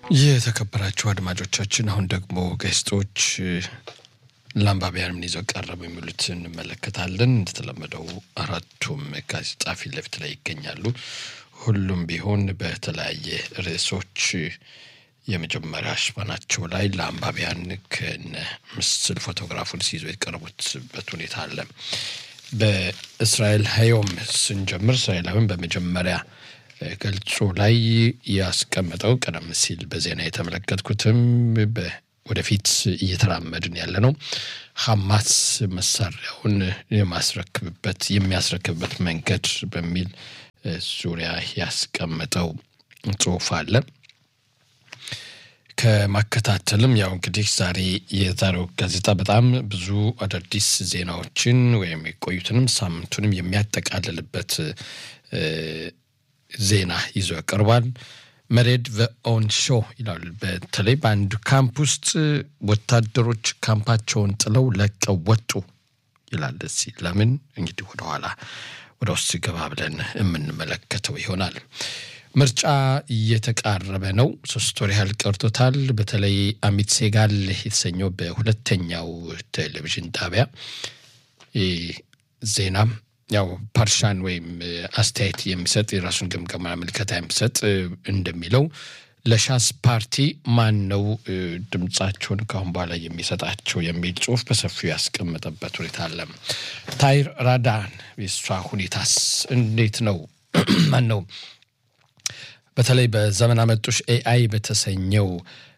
የተከበራችሁ አድማጮቻችን አሁን ደግሞ ገስጦች ለአንባቢያን ምን ይዘው ቀረቡ የሚሉት እንመለከታለን። እንደተለመደው አራቱም ጋዜጣ ፊት ለፊት ላይ ይገኛሉ። ሁሉም ቢሆን በተለያየ ርዕሶች የመጀመሪያ ሽፋናቸው ላይ ለአንባቢያን ከነ ምስል ፎቶግራፉን ሲይዞ የቀረቡትበት ሁኔታ አለ። በእስራኤል ሀዮም ስንጀምር እስራኤላዊን በመጀመሪያ ገልጹ ላይ ያስቀመጠው ቀደም ሲል በዜና የተመለከትኩትም ወደፊት እየተራመድን ያለ ነው። ሐማስ መሳሪያውን የማስረክብበት የሚያስረክብበት መንገድ በሚል ዙሪያ ያስቀመጠው ጽሑፍ አለ። ከማከታተልም ያው እንግዲህ ዛሬ የዛሬው ጋዜጣ በጣም ብዙ አዳዲስ ዜናዎችን ወይም የቆዩትንም ሳምንቱንም የሚያጠቃልልበት ዜና ይዞ ያቀርባል። መሬድ ቨኦን ሾ ይላል። በተለይ በአንድ ካምፕ ውስጥ ወታደሮች ካምፓቸውን ጥለው ለቀው ወጡ ይላል። እዚህ ለምን እንግዲህ ወደኋላ ወደ ውስጥ ገባ ብለን የምንመለከተው ይሆናል። ምርጫ እየተቃረበ ነው። ሶስት ወር ያህል ቀርቶታል። በተለይ አሚት ሴጋል የተሰኘው በሁለተኛው ቴሌቪዥን ጣቢያ ዜናም ያው ፓርሻን ወይም አስተያየት የሚሰጥ የራሱን ግምገማ ምልከታ የሚሰጥ እንደሚለው ለሻስ ፓርቲ ማን ነው ድምፃቸውን ከአሁን በኋላ የሚሰጣቸው የሚል ጽሁፍ በሰፊው ያስቀመጠበት ሁኔታ አለ። ታይር ራዳን የሷ ሁኔታስ እንዴት ነው? ማን ነው በተለይ በዘመን አመጡሽ ኤአይ በተሰኘው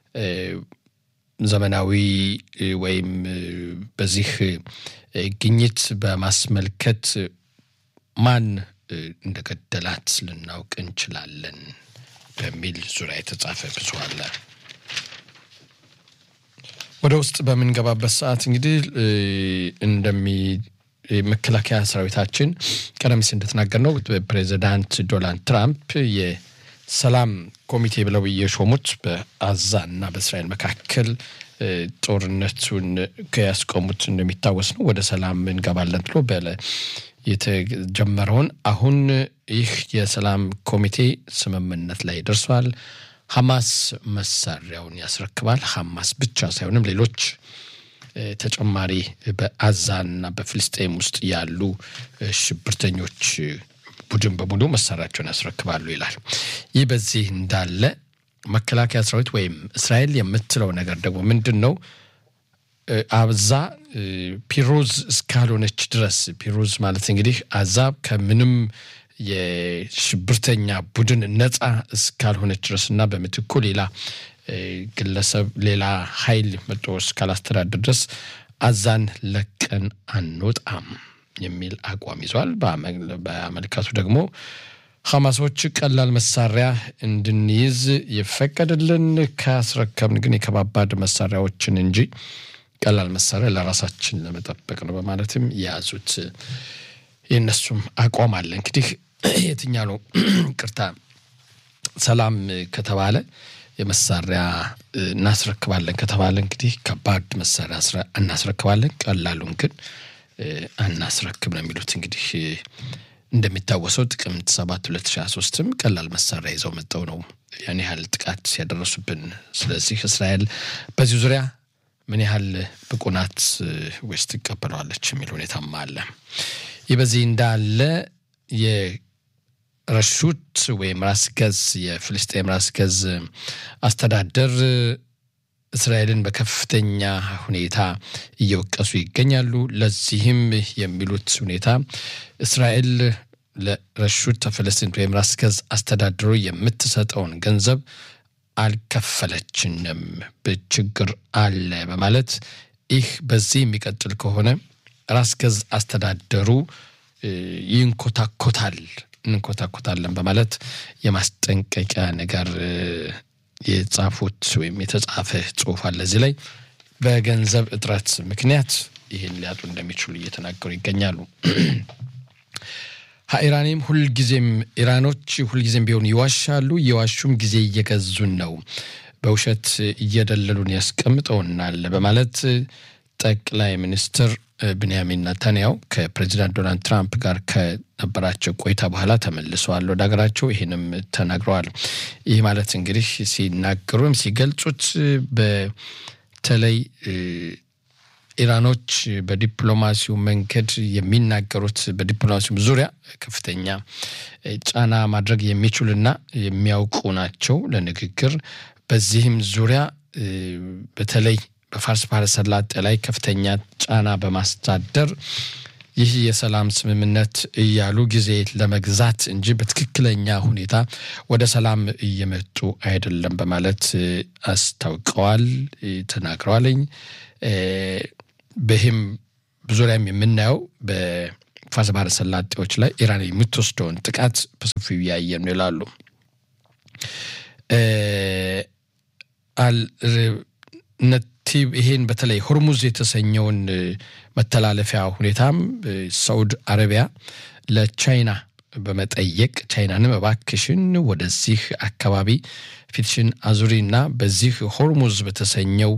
ዘመናዊ ወይም በዚህ ግኝት በማስመልከት ማን እንደገደላት ልናውቅ እንችላለን በሚል ዙሪያ የተጻፈ ብዙ አለ። ወደ ውስጥ በምንገባበት ሰዓት እንግዲህ እንደሚ መከላከያ ሰራዊታችን ቀደም ሲል እንደተናገር ነው ፕሬዚዳንት ዶናልድ ትራምፕ የሰላም ኮሚቴ ብለው የሾሙት በአዛ እና በእስራኤል መካከል ጦርነቱን ከያስቆሙት እንደሚታወስ ነው። ወደ ሰላም እንገባለን ብሎ የተጀመረውን አሁን ይህ የሰላም ኮሚቴ ስምምነት ላይ ደርሷል። ሐማስ መሳሪያውን ያስረክባል። ሐማስ ብቻ ሳይሆንም ሌሎች ተጨማሪ በአዛና በፍልስጤም ውስጥ ያሉ ሽብርተኞች ቡድን በሙሉ መሳሪያቸውን ያስረክባሉ ይላል። ይህ በዚህ እንዳለ መከላከያ ሰራዊት ወይም እስራኤል የምትለው ነገር ደግሞ ምንድን ነው? አዛ ፒሮዝ እስካልሆነች ድረስ ፒሮዝ ማለት እንግዲህ አዛብ ከምንም የሽብርተኛ ቡድን ነፃ እስካልሆነች ድረስ እና በምትኩ ሌላ ግለሰብ ሌላ ኃይል መጦ እስካላስተዳደር ድረስ አዛን ለቀን አንወጣም የሚል አቋም ይዟል። በአመልካቱ ደግሞ ሐማሶች ቀላል መሳሪያ እንድንይዝ ይፈቀድልን፣ ካስረከብን ግን የከባባድ መሳሪያዎችን እንጂ ቀላል መሳሪያ ለራሳችን ለመጠበቅ ነው በማለትም የያዙት የእነሱም አቋም አለ። እንግዲህ የትኛ ነው ቅርታ ሰላም ከተባለ የመሳሪያ እናስረክባለን ከተባለ እንግዲህ ከባድ መሳሪያ እናስረክባለን፣ ቀላሉን ግን አናስረክብ ነው የሚሉት እንግዲህ እንደሚታወሰው ጥቅምት ሰባት ሁለት ሺ ሶስትም ቀላል መሳሪያ ይዘው መጠው ነው ያን ያህል ጥቃት ያደረሱብን። ስለዚህ እስራኤል በዚህ ዙሪያ ምን ያህል ብቁ ናት ወይስ ትቀበለዋለች የሚል ሁኔታም አለ። ይህ በዚህ እንዳለ የረሹት ወይም ራስ ገዝ የፍልስጤም ራስ ገዝ አስተዳደር እስራኤልን በከፍተኛ ሁኔታ እየወቀሱ ይገኛሉ። ለዚህም የሚሉት ሁኔታ እስራኤል ለረሹት ፈለስቲን ወይም ራስ ገዝ አስተዳድሮ የምትሰጠውን ገንዘብ አልከፈለችንም፣ ችግር አለ በማለት ይህ በዚህ የሚቀጥል ከሆነ ራስ ገዝ አስተዳደሩ ይንኮታኮታል እንኮታኮታለን በማለት የማስጠንቀቂያ ነገር የጻፉት ወይም የተጻፈ ጽሁፍ አለ። እዚህ ላይ በገንዘብ እጥረት ምክንያት ይህን ሊያጡ እንደሚችሉ እየተናገሩ ይገኛሉ። ኢራኔም ሁልጊዜም ኢራኖች ሁልጊዜም ቢሆን ይዋሻሉ፣ የዋሹም ጊዜ እየገዙን ነው፣ በውሸት እየደለሉን ያስቀምጠውናል በማለት ጠቅላይ ሚኒስትር ብንያሚን ነታንያው ከፕሬዚዳንት ዶናልድ ትራምፕ ጋር ከነበራቸው ቆይታ በኋላ ተመልሰዋል ወደ ሀገራቸው። ይህንም ተናግረዋል። ይህ ማለት እንግዲህ ሲናገሩ ወይም ሲገልጹት በተለይ ኢራኖች በዲፕሎማሲው መንገድ የሚናገሩት በዲፕሎማሲው ዙሪያ ከፍተኛ ጫና ማድረግ የሚችሉና የሚያውቁ ናቸው ለንግግር። በዚህም ዙሪያ በተለይ በፋርስ ባህረ ሰላጤ ላይ ከፍተኛ ጫና በማሳደር ይህ የሰላም ስምምነት እያሉ ጊዜ ለመግዛት እንጂ በትክክለኛ ሁኔታ ወደ ሰላም እየመጡ አይደለም በማለት አስታውቀዋል፣ ተናግረዋልኝ። በይህም ዙሪያም የምናየው በፋርስ ባህረ ሰላጤዎች ላይ ኢራን የምትወስደውን ጥቃት በሰፊው እያየን ነው ይላሉ። ነቲብ ይሄን በተለይ ሆርሙዝ የተሰኘውን መተላለፊያ ሁኔታም ሳውድ አረቢያ ለቻይና በመጠየቅ ቻይናንም እባክሽን ወደዚህ አካባቢ ፊትሽን አዙሪና በዚህ ሆርሙዝ በተሰኘው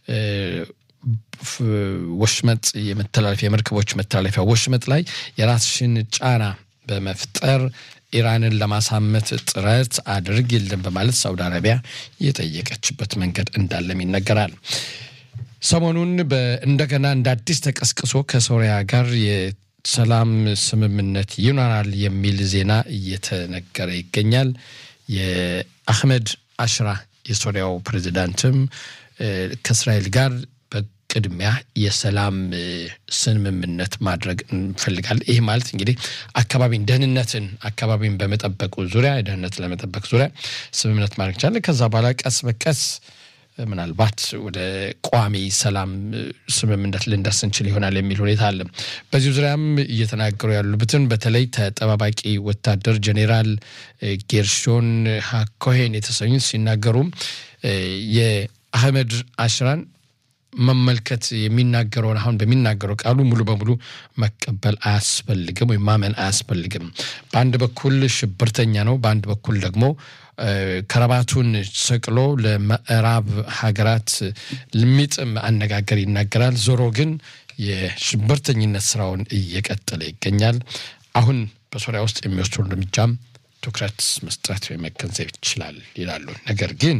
ወሽመጥ የመተላለፊያ የመርከቦች መተላለፊያ ወሽመጥ ላይ የራስሽን ጫና በመፍጠር ኢራንን ለማሳመት ጥረት አድርጊልን በማለት ሳውዲ አረቢያ የጠየቀችበት መንገድ እንዳለም ይነገራል። ሰሞኑን እንደገና እንደ አዲስ ተቀስቅሶ ከሶሪያ ጋር የሰላም ስምምነት ይኖራል የሚል ዜና እየተነገረ ይገኛል። የአህመድ አሽራ የሶሪያው ፕሬዚዳንትም ከእስራኤል ጋር ቅድሚያ የሰላም ስምምነት ማድረግ እንፈልጋለን። ይህ ማለት እንግዲህ አካባቢን ደህንነትን አካባቢን በመጠበቁ ዙሪያ ደህንነት ለመጠበቅ ዙሪያ ስምምነት ማድረግ ይቻላል። ከዛ በኋላ ቀስ በቀስ ምናልባት ወደ ቋሚ ሰላም ስምምነት ልንደርስ እንችል ይሆናል የሚል ሁኔታ አለ። በዚህ ዙሪያም እየተናገሩ ያሉበትን በተለይ ተጠባባቂ ወታደር ጄኔራል ጌርሾን ሃኮሄን የተሰኙት ሲናገሩም የአህመድ አሽራን መመልከት የሚናገረውን አሁን በሚናገረው ቃሉ ሙሉ በሙሉ መቀበል አያስፈልግም ወይም ማመን አያስፈልግም። በአንድ በኩል ሽብርተኛ ነው፣ በአንድ በኩል ደግሞ ከረባቱን ሰቅሎ ለምዕራብ ሀገራት የሚጥም አነጋገር ይናገራል። ዞሮ ግን የሽብርተኝነት ስራውን እየቀጠለ ይገኛል። አሁን በሶሪያ ውስጥ የሚወስዱ እርምጃም ትኩረት መስጠት ወይም መገንዘብ ይችላል ይላሉ። ነገር ግን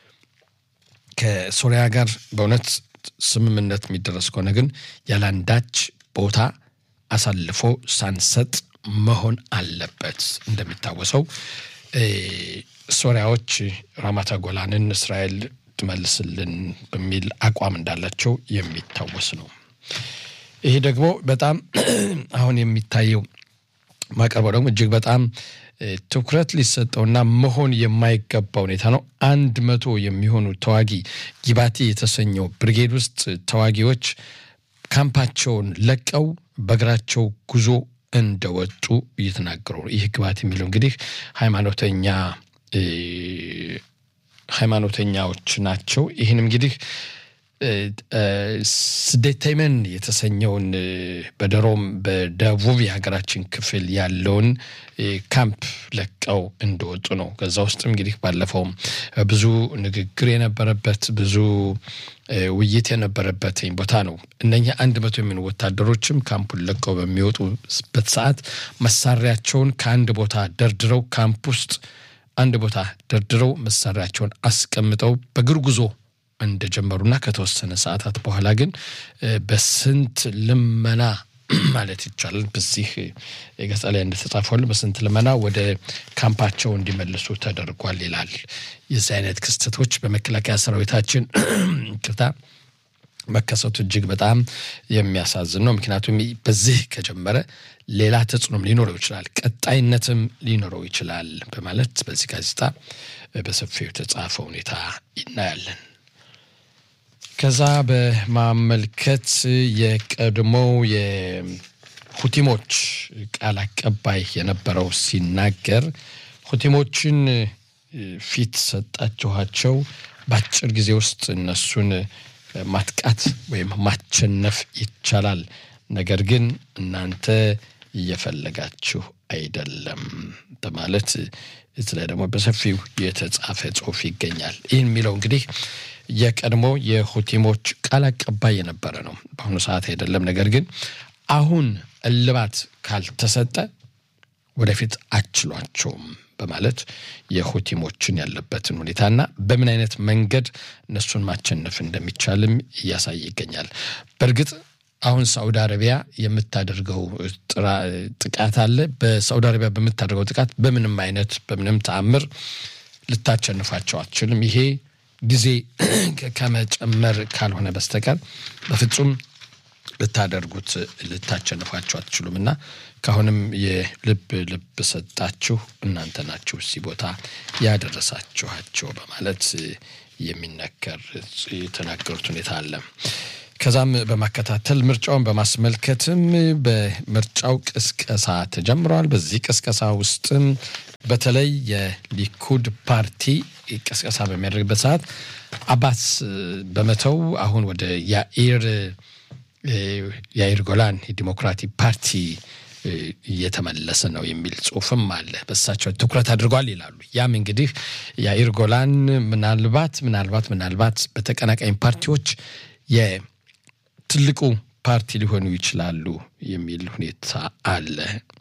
ከሶሪያ ጋር በእውነት ስምምነት የሚደረስ ከሆነ ግን ያለአንዳች ቦታ አሳልፎ ሳንሰጥ መሆን አለበት። እንደሚታወሰው ሶሪያዎች ራማታ ጎላንን እስራኤል ትመልስልን በሚል አቋም እንዳላቸው የሚታወስ ነው። ይሄ ደግሞ በጣም አሁን የሚታየው ማቀርበው ደግሞ እጅግ በጣም ትኩረት ሊሰጠውና መሆን የማይገባ ሁኔታ ነው። አንድ መቶ የሚሆኑ ተዋጊ ጊባቲ የተሰኘው ብርጌድ ውስጥ ተዋጊዎች ካምፓቸውን ለቀው በእግራቸው ጉዞ እንደወጡ እየተናገሩ ነው። ይህ ግባት የሚለው እንግዲህ ሃይማኖተኛ ሃይማኖተኛዎች ናቸው። ይህንም እንግዲህ ስደተመን የተሰኘውን በደሮም በደቡብ የሀገራችን ክፍል ያለውን ካምፕ ለቀው እንደወጡ ነው። ከዛ ውስጥም እንግዲህ ባለፈውም ብዙ ንግግር የነበረበት ብዙ ውይይት የነበረበት ቦታ ነው። እነኚህ አንድ መቶ የሚሆኑ ወታደሮችም ካምፑን ለቀው በሚወጡበት ሰዓት መሳሪያቸውን ከአንድ ቦታ ደርድረው ካምፕ ውስጥ አንድ ቦታ ደርድረው መሳሪያቸውን አስቀምጠው በእግር ጉዞ እንደጀመሩና ከተወሰነ ሰዓታት በኋላ ግን በስንት ልመና ማለት ይቻላል በዚህ ገጻ ላይ እንደተጻፈሉ በስንት ልመና ወደ ካምፓቸው እንዲመልሱ ተደርጓል ይላል። የዚህ አይነት ክስተቶች በመከላከያ ሰራዊታችን ቅርታ መከሰቱ እጅግ በጣም የሚያሳዝን ነው። ምክንያቱም በዚህ ከጀመረ ሌላ ተጽዕኖም ሊኖረው ይችላል፣ ቀጣይነትም ሊኖረው ይችላል በማለት በዚህ ጋዜጣ በሰፊው የተጻፈ ሁኔታ እናያለን። ከዛ በማመልከት የቀድሞው የሁቲሞች ቃል አቀባይ የነበረው ሲናገር ሁቲሞችን ፊት ሰጣችኋቸው፣ በአጭር ጊዜ ውስጥ እነሱን ማጥቃት ወይም ማቸነፍ ይቻላል። ነገር ግን እናንተ እየፈለጋችሁ አይደለም በማለት እዚህ ላይ ደግሞ በሰፊው የተጻፈ ጽሑፍ ይገኛል። ይህን የሚለው እንግዲህ የቀድሞ የሁቲሞች ቃል አቀባይ የነበረ ነው። በአሁኑ ሰዓት አይደለም። ነገር ግን አሁን እልባት ካልተሰጠ ወደፊት አችሏቸውም በማለት የሁቲሞችን ያለበትን ሁኔታና በምን አይነት መንገድ እነሱን ማቸነፍ እንደሚቻልም እያሳየ ይገኛል። በእርግጥ አሁን ሳዑዲ አረቢያ የምታደርገው ጥቃት አለ። በሳዑዲ አረቢያ በምታደርገው ጥቃት በምንም አይነት በምንም ተአምር ልታቸንፋቸው አትችልም። ይሄ ጊዜ ከመጨመር ካልሆነ በስተቀር በፍጹም ልታደርጉት ልታቸንፏቸው አትችሉም እና ከአሁንም የልብ ልብ ሰጣችሁ እናንተ ናችሁ እዚህ ቦታ ያደረሳችኋቸው በማለት የሚነገር የተናገሩት ሁኔታ አለ። ከዛም በማከታተል ምርጫውን በማስመልከትም በምርጫው ቅስቀሳ ተጀምረዋል። በዚህ ቅስቀሳ ውስጥም በተለይ የሊኩድ ፓርቲ ቅስቀሳ በሚያደርግበት ሰዓት አባስ በመተው አሁን ወደ ያኢር የአይር ጎላን የዲሞክራቲክ ፓርቲ እየተመለሰ ነው የሚል ጽሁፍም አለ። በሳቸው ትኩረት አድርጓል ይላሉ። ያም እንግዲህ የአይር ጎላን ምናልባት ምናልባት ምናልባት በተቀናቃኝ ፓርቲዎች የትልቁ ፓርቲ ሊሆኑ ይችላሉ የሚል ሁኔታ አለ።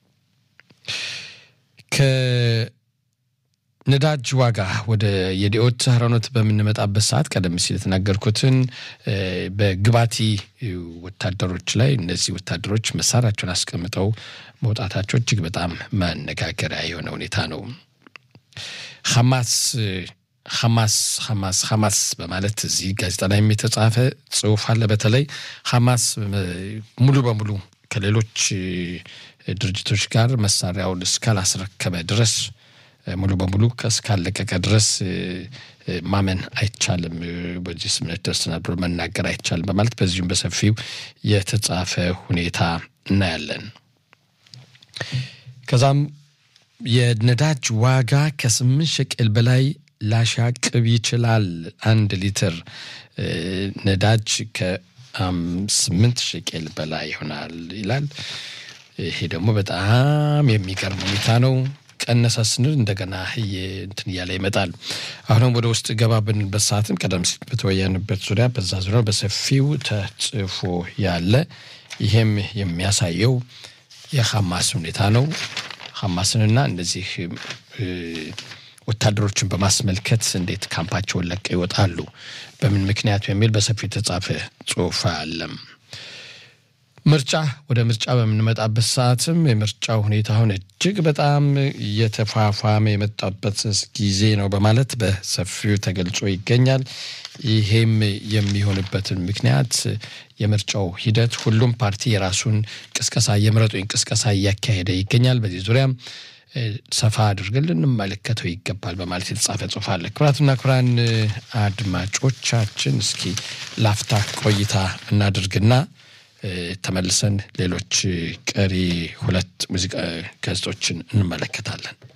ነዳጅ ዋጋ ወደ የዲኦት ሀራኖት በምንመጣበት ሰዓት ቀደም ሲል የተናገርኩትን በግባቲ ወታደሮች ላይ እነዚህ ወታደሮች መሳሪያቸውን አስቀምጠው መውጣታቸው እጅግ በጣም ማነጋገሪያ የሆነ ሁኔታ ነው። ሐማስ ሐማስ ሐማስ ሐማስ በማለት እዚህ ጋዜጣ ላይ የተጻፈ ጽሁፍ አለ። በተለይ ሐማስ ሙሉ በሙሉ ከሌሎች ድርጅቶች ጋር መሳሪያውን እስካላስረከበ ድረስ ሙሉ በሙሉ እስካለቀቀ ድረስ ማመን አይቻልም፣ በዚህ ስምምነት ደርሰናል ብሎ መናገር አይቻልም በማለት በዚሁም በሰፊው የተጻፈ ሁኔታ እናያለን። ከዛም የነዳጅ ዋጋ ከስምንት ሸቅል በላይ ላሻቅብ ይችላል። አንድ ሊትር ነዳጅ ከስምንት ሸቅል በላይ ይሆናል ይላል። ይሄ ደግሞ በጣም የሚገርም ሁኔታ ነው። ቀነሰ ስንል እንደገና እንትን እያለ ይመጣል። አሁንም ወደ ውስጥ ገባ ብንበት ሰዓትም ቀደም ሲል በተወያንበት ዙሪያ በዛ ዙሪያ በሰፊው ተጽፎ ያለ ይሄም የሚያሳየው የሐማስ ሁኔታ ነው። ሐማስንና እንደዚህ ወታደሮችን በማስመልከት እንዴት ካምፓቸውን ለቀው ይወጣሉ፣ በምን ምክንያቱ የሚል በሰፊው የተጻፈ ጽሑፍ አለም። ምርጫ ወደ ምርጫ በምንመጣበት ሰዓትም የምርጫው ሁኔታ አሁን እጅግ በጣም እየተፋፋመ የመጣበት ጊዜ ነው በማለት በሰፊው ተገልጾ ይገኛል። ይሄም የሚሆንበትን ምክንያት የምርጫው ሂደት ሁሉም ፓርቲ የራሱን ቅስቀሳ የምረጡኝ ቅስቀሳ እያካሄደ ይገኛል። በዚህ ዙሪያም ሰፋ አድርገን ልንመለከተው ይገባል በማለት የተጻፈ ጽሑፍ አለ። ክቡራትና ክቡራን አድማጮቻችን እስኪ ላፍታ ቆይታ እናድርግና ተመልሰን ሌሎች ቀሪ ሁለት ሙዚቃ ገጾችን እንመለከታለን።